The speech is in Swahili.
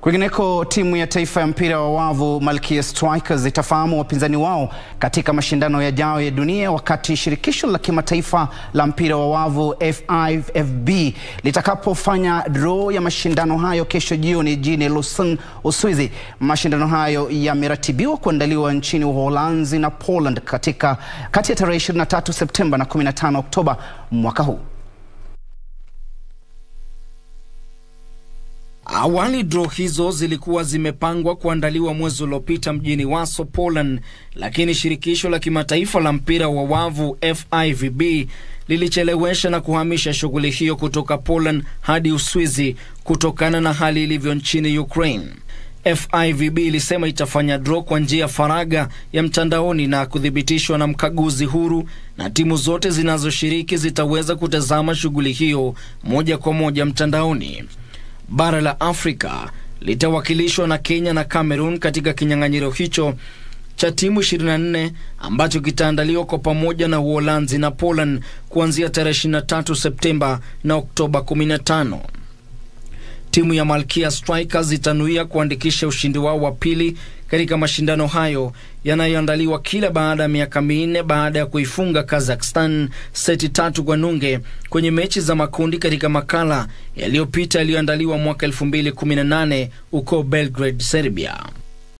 Kwingineko, timu ya taifa ya mpira wa wavu Malkia Strikers itafahamu wapinzani wao katika mashindano yajayo ya dunia wakati shirikisho la kimataifa la mpira wa wavu FIVB litakapofanya draw ya mashindano hayo kesho jioni jijini Lausanne, Uswizi. Mashindano hayo yameratibiwa kuandaliwa nchini Uholanzi na Poland katika kati ya tarehe 23 Septemba na 15 Oktoba mwaka huu. Awali draw hizo zilikuwa zimepangwa kuandaliwa mwezi uliopita mjini Warsaw, Poland, lakini shirikisho la kimataifa la mpira wa wavu FIVB lilichelewesha na kuhamisha shughuli hiyo kutoka Poland hadi Uswizi kutokana na hali ilivyo nchini Ukraine. FIVB ilisema itafanya draw kwa njia ya faragha ya mtandaoni na kuthibitishwa na mkaguzi huru, na timu zote zinazoshiriki zitaweza kutazama shughuli hiyo moja kwa moja mtandaoni. Bara la Afrika litawakilishwa na Kenya na Cameroon katika kinyang'anyiro hicho cha timu 24 ambacho kitaandaliwa kwa pamoja na Uholanzi na Poland kuanzia tarehe 23 Septemba na Oktoba 15. Timu ya Malkia Strikers itanuia kuandikisha ushindi wao wa pili katika mashindano hayo yanayoandaliwa kila baada ya miaka minne baada ya kuifunga Kazakhstan seti tatu kwa nunge kwenye mechi za makundi katika makala yaliyopita yaliyoandaliwa mwaka 2018 huko Belgrade, Serbia.